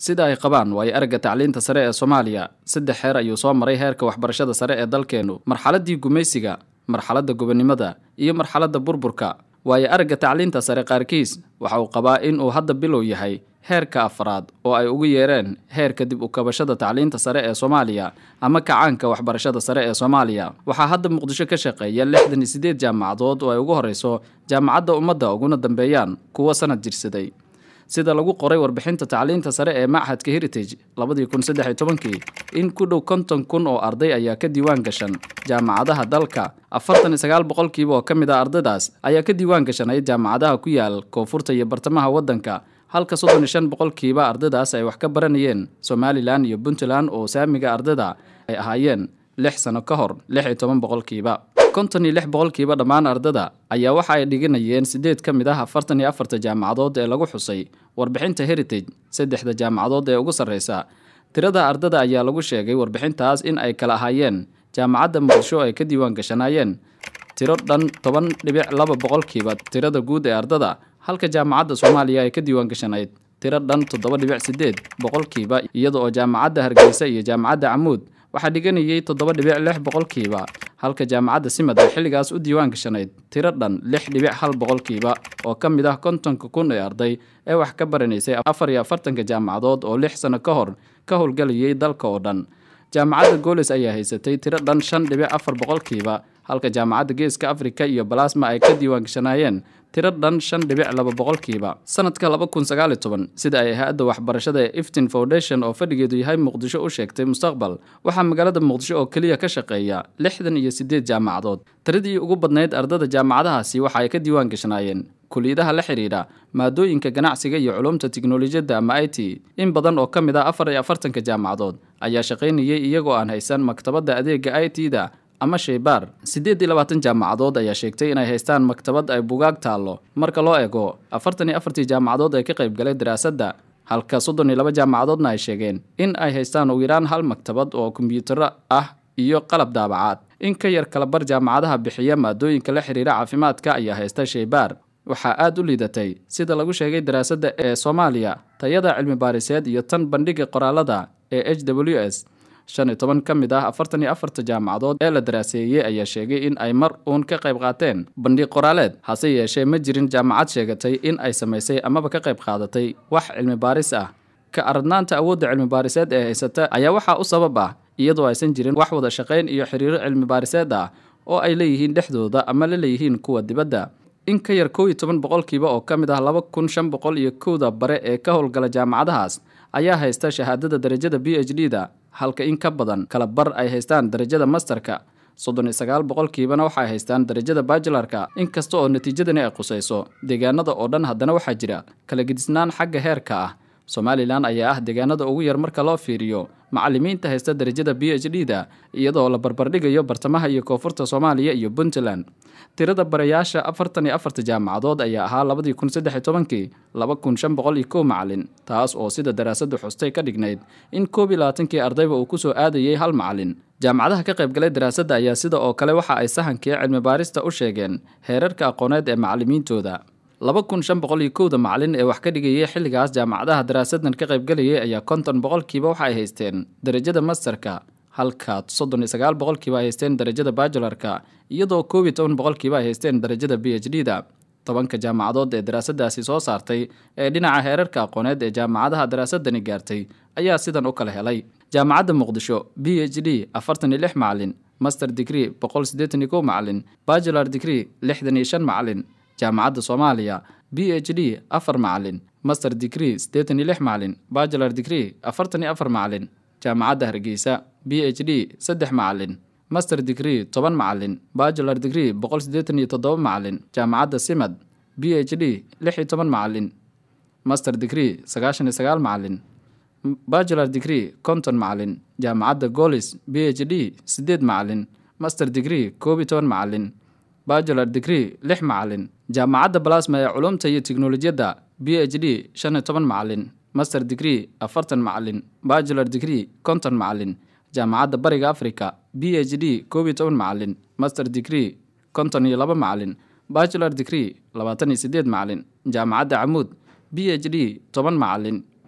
sida ay qabaan waayo aragga tacliinta sare ee soomaaliya saddex heer ayuu soo maray heerka waxbarashada sare ee dalkeennu marxaladdii gumaysiga marxaladda gobonnimada iyo marxaladda burburka waayo aragga tacliinta sare qaarkiis waxa uu qabaa in uu hadda bilow yahay heerka afraad oo ay ugu yeereen heerka dib u kabashada tacliinta sare ee soomaaliya ama kacaanka waxbarashada sare ee soomaaliya waxaa hadda muqdisho ka shaqeeya lixdan iyo siddeed jaamacadood oo ay ugu horreyso jaamacadda ummadda uguna dambeeyaan kuwo sanad jirsaday sida lagu qoray warbixinta tacliinta sare ee machadka heritage labadii kun saddex iyo tobankii in ku dhow konton kun oo arday ayaa ka diiwaan gashan jaamacadaha dalka afartan iyo sagaal boqolkiiba oo ka mid ah ardaydaas ayaa ka diiwaan gashanay jaamacadaha ku yaal koonfurta iyo bartamaha waddanka halka soddon iyo shan boqolkiiba ardaydaas ay wax ka baranayeen somalilan iyo puntland oo saamiga ardayda ay ahaayeen lix sano ka hor lix iyo toban boqolkiiba konton iyo lix boqolkiiba dhammaan ardada ayaa waxa ay dhiganayeen siddeed ka mid ah afartan iyo afarta jaamacadood ee lagu xusay warbixinta heritage saddexda jaamacadood ee ugu sarreysa tirada ardada ayaa lagu sheegay warbixintaas in ay kala ahaayeen jaamacadda muqdisho ay ka diiwaan gashanaayeen tiro dhan toban dhibic laba boqolkiiba tirada guud ee ardada halka jaamacadda soomaaliya ay ka diiwaan gashanayd tiro dhan toddoba dhibic siddeed boqolkiiba iyada oo jaamacadda hargeysa iyo jaamacadda camuud waxaa dhiganayay toddoba dhibic lix boqolkiiba halka jaamacadda simad ay xilligaas u diiwaan gashanayd tiro dhan lix dhibic hal boqolkiiba oo ka mid ah kontonka kun ee arday ee wax ka baranaysay afar iyo afartanka jaamacadood oo lix sano ka hor ka howlgalayay dalka oo dhan jaamacadda goolis ayaa haysatay tiro dhan shan dhibic afar boqolkiiba halka jaamacadda geeska afrika iyo balasma ay ka diiwaan gashanaayeen tiro dhan shan dhibic laba boqolkiiba sanadka laba kun sagaal iyo toban sida ay hay-adda waxbarashada ee iftin foundation oo fadhigeedu yahay muqdisho u sheegtay mustaqbal waxaa magaalada muqdisho oo keliya ka shaqeeya lixdan iyo siddeed jaamacadood tiradii ugu badnayd ardada jaamacadahaasi waxa ay ka diiwaan gashanaayeen kuliyadaha la xidhiidha maadooyinka ganacsiga iyo culumta tiknolojiyadda ama i t in badan oo ka mid ah afar iyo afartanka jaamacadood ayaa shaqaynayay iyagoo aan haysan maktabadda adeega i t da ama sheybaar siddeed iyo labaatan jaamacadood ayaa sheegtay inay haystaan maktabad ay bugaag taallo marka loo eego afartan iyo afartii jaamacadood ee ka qayb galay daraasadda halka soddon iyo laba jaamacadoodna ay sheegeen in ay haystaan ugu yaraan hal maktabad oo kombiyuutarro ah iyo qalab daabacaad in ka yar kala bar jaamacadaha bixiya maadooyinka la xidhiira caafimaadka ayaa haysta sheybaar waxaa aad u liidatay sida lagu sheegay daraasadda ee soomaaliya tayada cilmi baariseed iyo tan bandhiga qoraalada ee h w s shan iyo toban ka mid ah afartan iyo afarta jaamacadood ee la daraaseeyey ayaa sheegay in ay mar uun ka qayb qaateen bandhig qoraaleed hase yeeshee ma jirin jaamacad sheegatay in ay samaysay amaba ka qayb qaadatay wax cilmi baaris ah ka aradnaanta awoodda cilmi baariseed ee haysata ayaa waxaa u sabab ah iyadoo aysan jirin wax wada shaqayn iyo xiriiro cilmi baariseed ah oo ay leeyihiin dhexdooda ama la leeyihiin kuwa dibadda in ka yar kow iyo toban boqolkiiba oo ka mid ah laba kun shan boqol iyo kowda bare ee ka howlgala jaamacadahaas ayaa haysta shahaadada darajada b h d da halka in ka badan kala bar ay haystaan darajada masterka soddon iyo sagaal boqolkiibana waxay haystaan darajada bajilarka inkasta oo natiijadani ay qusayso deegaanada oo dhan haddana waxaa jira kala gedisnaan xagga heerka ah somalilan ayaa ah deegaanada ugu yar marka loo fiiriyo macalimiinta haysta darajada b h d da iyadoo la barbardhigayo bartamaha iyo koonfurta soomaaliya iyo puntland tirada barayaasha afartan iyo afarta jaamacadood ayaa ahaa labadii kun saddex iyo tobankii laba kun shan boqol iyo kow macalin taas oo sida daraasaddu xustay ka dhignayd in koob iyo labaatankii ardayba uu kusoo aadayay hal macalin jaamacadaha ka qaybgalay daraasadda ayaa sida oo kale waxa ay sahankii cilmi baarista u sheegeen heerarka aqooneed ee macalimiintooda laba kun shan boqol iyo kowda macalin ee wax ka dhigayay xilligaas jaamacadaha daraasadan ka qaybgalayay ayaa konton boqolkiiba waxa ay haysteen darajada masterka halka soddon iyo sagaal boqolkiiba ay haysteen darajada bajularka iyadoo koob iyo toban boqolkiiba ay haysteen darajada b h d da tobanka jaamacadood ee daraasadaasi soo saartay ee dhinaca heerarka aqooneed ee jaamacadaha daraasadani gaartay ayaa sidan u kala helay jaamacadda muqdisho b h d afartan iyo lix macalin master degree boqol siddeetan iyo kow macalin bajular degree lixdan iyo shan macalin jaamacadda soomaaliya b h d afar macalin master degree siddeetan iyo lix macalin bajular degree afartan iyo afar macalin jaamacadda hargeysa b h d saddex macalin master degree toban macalin bajular degree boqol siddeetan iyo toddoba macalin jaamacadda simad b h d lix iyo toban macalin master degree sagaashan iyo sagaal macalin bajular degree konton macalin jaamacadda golis b h d siddeed macalin master degree koob iyo toban macalin bajular degree lix macalin jaamacadda balasma ee culumta iyo tiknolojiyadda b h d shan iyo toban macalin master degree afartan macalin bajular degree konton macalin jaamacadda bariga africa b h d koob iyo toban macalin master degree konton iyo laba macalin bajular degree labaatan iyo siddeed macalin jaamacadda camuud b h d toban macalin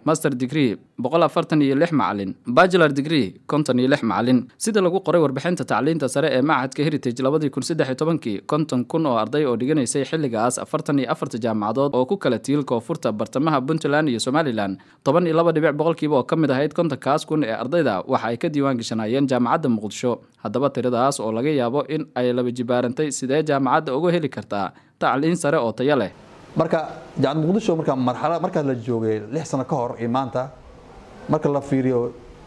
master degree boqol afartan iyo lix macalin bachelar degree konton iyo lix macalin sida lagu qoray warbixinta tacliinta sare ee macadka heritage labadii kun saddex iyo tobankii konton kun oo arday oo dhiganaysay xilligaas afartan iyo afarta jaamacadood oo ku kala tiil koonfurta bartamaha puntland iyo somalilan toban iyo laba dhibic boqolkiiba oo ka mid ahayd kontonkaas kun ee ardayda waxa ay ka diiwaan gashanaayeen jaamacadda muqdisho haddaba tiradaas oo laga yaabo in ay laba jibaarantay sidee jaamacadda uga heli kartaa tacliin sare oo tayo leh marka jaamacad muqdisho marka marxalad markaas la joogay lix sano ka hor iyo maanta marka la fiiriyo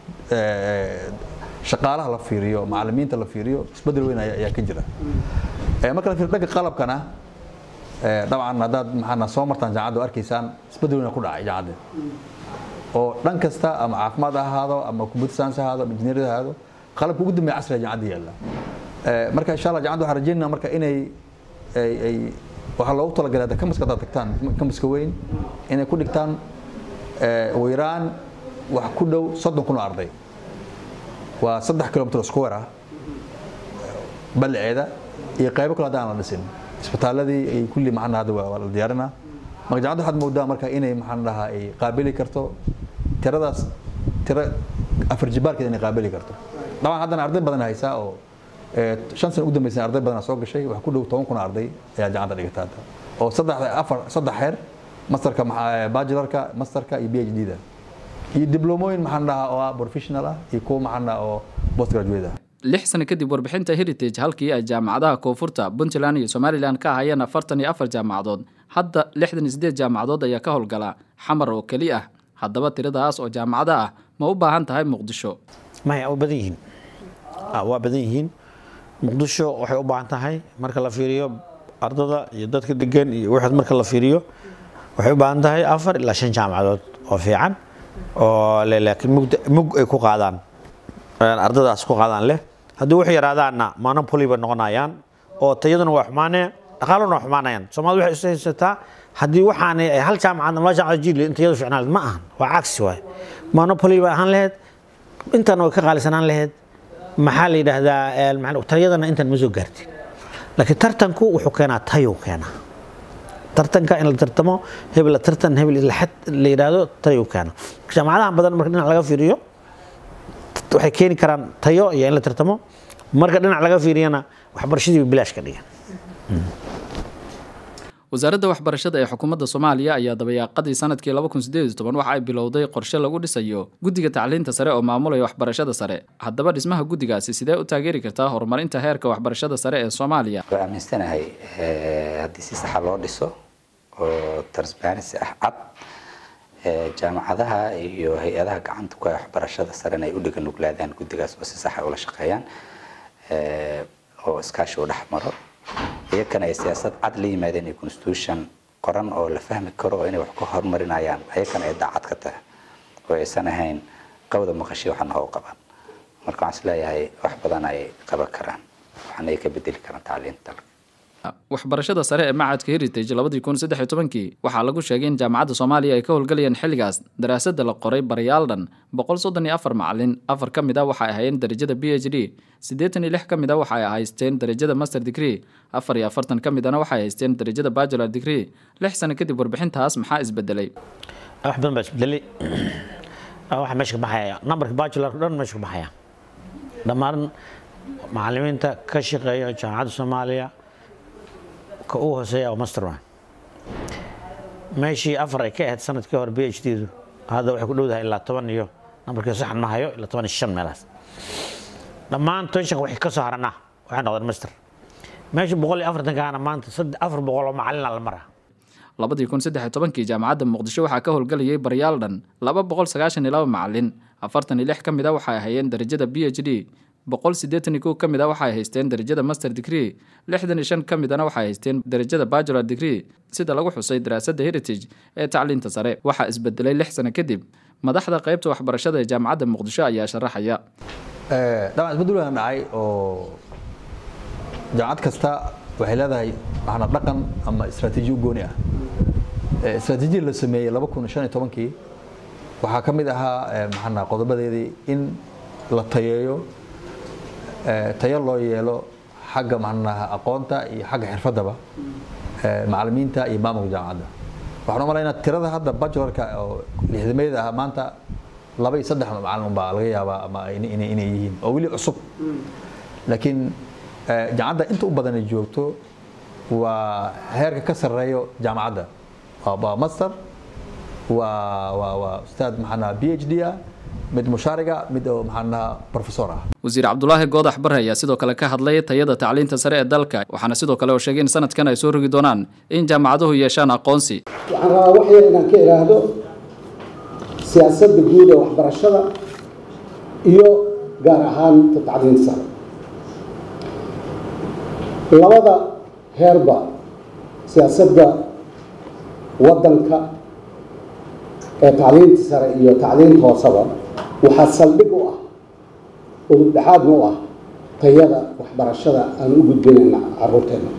shaqaalaha la fiiriyo macalimiinta la fiiriyo isbedel weyn ayaa ka jira marka la fiiriyo dhanka qalabkana dabcan haddaad maxaana soo martaan jaamacadda arkaysaan isbedel weyn ku dhacay jaamacadda oo dhan kasta ama caafimaad ha ahaado ama computer science ha ahaado ama engineering ha ahaado qalabka ugu dambeeya casriga jaamacadda yaalla marka insha allah jaamacadda waxaan rajeynaa marka inay ay waxaa loogu talagalay hadda kamaska haddaad tagtaan kamaska weyn inay ku dhigtaan ugu yaraan wax ku dhow soddon kun oo arday waa saddex kilomitr square ah ballaceeda iyo qaybo kale hadda aan la dhisin isbitaaladii ay kulli maxaan hadda waa la diyaarinaa marka jaamacadda waxaad moodaa marka inay maxaan dhahaa ay qaabili karto tiradaas tiro afar jibaarkeed inay qaabili karto dabcan haddana arday badan haysaa oo shan sana ugu dambeysay arday badanaa soo gashay wax ku dhow toban kun arday ayaa jaamacadda dhigata hadda oo saddex afar saddex xeer masterka bachelarka masterka iyo phd da iyo diblomooyin maxaan dhahaa oo ah professional ah iyo kuwa maxaan dhahaa oo post graduate ah lix sano kadib warbixinta heritage halkii ay jaamacadaha koonfurta puntland iyo somalilan ka ahayeen afartan iyo afar jaamacadood hadda lixdan iyo sideed jaamacadood ayaa ka howlgala xamar oo keli ah haddaba tiradaas oo jaamacado ah ma u baahan tahay muqdisho maya waa badan yihiin waa badan yihiin muqdisho waxay u baahan tahay marka la fiiriyo ardada iyo dadka degan iyo wixii marka la fiiriyo waxay u baahan tahay afar ilaa shan jaamacadood oo fiican oo laakiin mug ay ku qaadaan ardadaas ku qaadaan leh haddii wuxuu yaraadaanna monopoly bay noqonayaan oo tayaduna waa xumaanaya dhaqaaluna waa xumaanayaan soomaalida waxay isu haysataa haddii waxaanay ay hal jaamacad laba jaamacad jili in tayadu fiicnaan ma ahan waa cagsi waay monopoly bay ahaan lahayd intana way ka qaalisanaan lahayd maxaa la yidhaahdaa tayadana intan ma soo gaartin laakiin tartanku wuxuu keenaa tayu keenaa tartanka in la tartamo hebel la tartan hebel laxad la yidhaahdo tayu keena jaamacadaha badan marka dhinac laga fiiriyo waxay keeni karaan tayo iyo in la tartamo marka dhinac laga fiiriyana waxbarashadii bilaash ka dhigan wasaaradda waxbarashada ee xukuumadda soomaaliya ayaa dabayaaqadii sanadkii laba kun sideed iyo toban waxa ay bilowday qorshe lagu dhisayo guddiga tacliinta sare oo maamulaya waxbarashada sare haddaba dhismaha guddigaasi sidee u taageeri kartaa horumarinta heerka waxbarashada sare ee soomaaliya waa aaminsanahay haddii si saxa loo dhiso oo transparency ah cad jaamacadaha iyo hay-adaha gacanta ku waxbarashada sarena ay u dhiga nuglaadaan guddigaas oo si saxa ula shaqeeyaan oo iskaashi u dhex maro iyakana ay siyaasad cad la yimaadeen iyo constitution qoran oo la fahmi karo oo inay wax ku horumarinayaan ayakana ay daacad ka tahay oo aysan ahayn qawda maqashi waxana how qaban marka waxaan isleeyahay wax badan ay qaban karaan waxana ay ka bedeli karaan tacliinta dalka waxbarashada sare ee macadka heritage labadii kun saddex iyo tobankii waxaa lagu sheegay in jaamacadda soomaaliya ay ka howlgalayeen xilligaas daraasadda la qoray barayaal dhan boqol soddon iyo afar macalin afar ka mid a waxay ahaayeen darajada b h d siddeetan iyo lix ka mid a waxay haysteen darajada master degree afar iyo afartan ka midana waxay haysteen darajada bachelar degree lix sano kadib warbixintaas maxaa isbedelay wax badan baa isbedelay waxa meesha ka baxaya nambarka bachelarka dhan meesha ka baxaya dhammaan macalimiinta ka shaqeeya jaamacadda soomaaliya ka ugu hooseeya oo master one meeshii afar ay ka ahayd sanadkii hore b h d du hadda waxay ku dhowdahay ilaa toban iyo nambarkii saxan ma hayo ilaa toban iyo shan meelaas dhammaan tonshanka waxay ka soo haranaa waxay noqdeen master meesha boqol iyo afartankaana maanta afar boqol oo macalina la maraa labadii kun saddex iyo tobankii jaamacadda muqdisho waxaa ka howlgalayay baryaal dhan laba boqol sagaashan iyo laba macalin afartan iyo lix ka mid a waxay hayeen darajada b h d boqol siddeetan iyo kow ka mid a waxay haysteen darajada master degree lixdan iyo shan ka midana waxay haysteen darajada bachelar degree sida lagu xusay daraasadda heritage ee tacliinta sare waxaa isbedelay lix sano kadib madaxda qaybta waxbarashada ee jaamacadda muqdisho ayaa sharaxaya dabcan isbedel waan dhacay oo jaamacad kasta waxay leedahay maxna dhaqan ama istaraatiiji u gooni ah istaraatiijiyada la sameeyey laba kun shan iyo tobankii waxaa ka mid ahaa maxana qodobadeedii in la tayeeyo tayo loo yeelo xagga maxnaha aqoonta iyo xagga xirfadaba macalimiinta iyo maamulka jaamacadda waxaan u malaynaa tirada hadda bachelorka oo lixdameeda ah maanta laba iyo saddex macalin baa laga yaabaa ama inay inay yihiin oo weli cusub laakiin jaamacadda inta u badan ay joogto waa heerka ka sarreeyo jaamacadda waa master waa waa waa ustaad maxaa b h d ah mid mushaariga mid oo maxaa professor ah wasiir cabdulaahi goodax bare ayaa sidoo kale ka hadlay tayada tacliinta sare ee dalka waxaana sidoo kale oo sheegay in sanadkan ay soo rogi doonaan in jaamacaduhu yeeshaan aqoonsi waxaan rabaa wax yar inaan ka iraahdo siyaasadda guud ee waxbarashada iyo gaar ahaan tacliinta sare labada heerba siyaasadda waddanka ee tacliinta sare iyo tacliinta hooseba waxaa saldhig u ah udubdhexaadna u ah tayada waxbarashada aan u gudbinayna caruurteena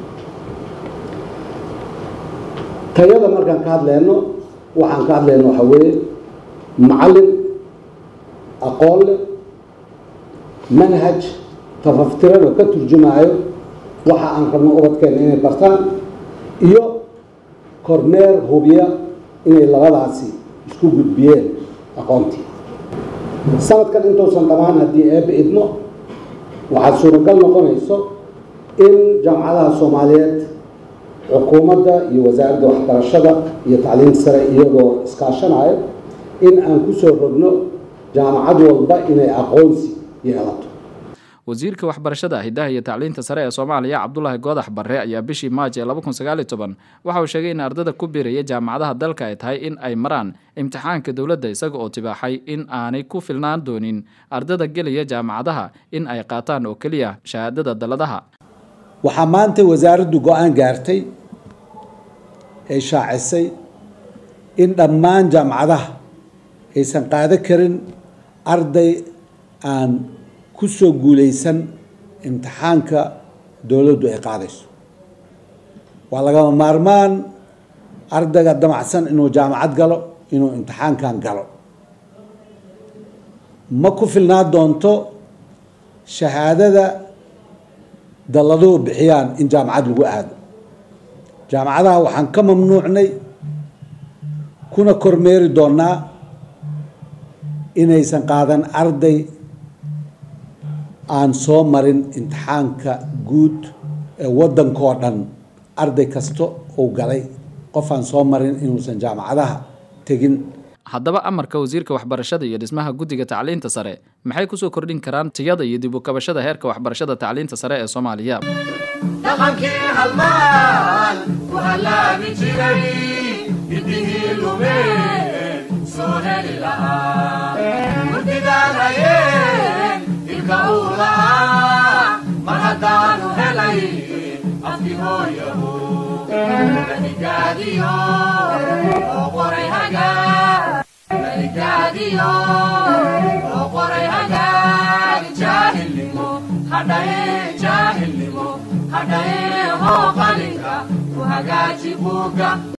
tayada markaan ka hadleyno waxaan ka hadlayno waxaa weeye macallin aqoon leh manhaj tafaftiran oo ka turjumaayo waxa aan rabno ubadkeena inay bartaan iyo kormeer hubiya inay labadaasi isku gudbiyeen aqoontii sanadkan intuusan dhammaan haddii eebbe idmo waxaa suuragal noqonayso in jaamacadaha soomaaliyeed xukuumadda iyo wasaaradda waxbarashada iyo tacliinta sare iyagoo iskaashanayo in aan ku soo rogno jaamacad walba inay aqoonsi yeelato wasiirka waxbarashada hidaha iyo tacliinta sare ee soomaaliya cabdulaahi goodax barre ayaa bishii maaj ee laba kun sagaaliyo toban waxa uu sheegay in ardada ku biiraya jaamacadaha dalka ay tahay in ay maraan imtixaanka dowladda isaga oo tibaaxay in aanay ku filnaan doonin ardada gelaya jaamacadaha in ay qaataan oo keliya shahaadada dalladaha waxaa maanta wasaaraddu go-aan gaartay ay shaacisay in dhammaan jaamacadaha aysan qaado karin arday aan ku soo guulaysan imtixaanka dowladdu ay qaadayso waa lagama maarmaan ardayga damacsan inuu jaamacad galo inuu imtixaankan galo ma ku filnaa doonto shahaadada dalladuhu bixiyaan in jaamacad lagu aado jaamacadaha waxaan ka mamnuucnay kuna kormeeri doonaa inaysan qaadan arday aan soo marin imtixaanka guud ee waddankoo dhan arday kasta uu galay qof aan soo marin inuusan jaamacadaha tegin haddaba amarka wasiirka waxbarashada iyo dhismaha guddiga tacliinta sare maxay kusoo kordhin karaan tiyada iyo dib u kabashada heerka waxbarashada tacliinta sare ee soomaaliya dhaqankii halmaan ku hallaabi jiray hidihii lumeen soo heli lahaa murtidaan hayeen ilka uu lahaa mar haddaanu helay afki hooyahu manigaadiyo oo qoray hagaa manigaadiyo oo qoray hagaag jaahilnimo hadhaye jaahilnimo hadhaye hoo qalinka ku hagaaji buugga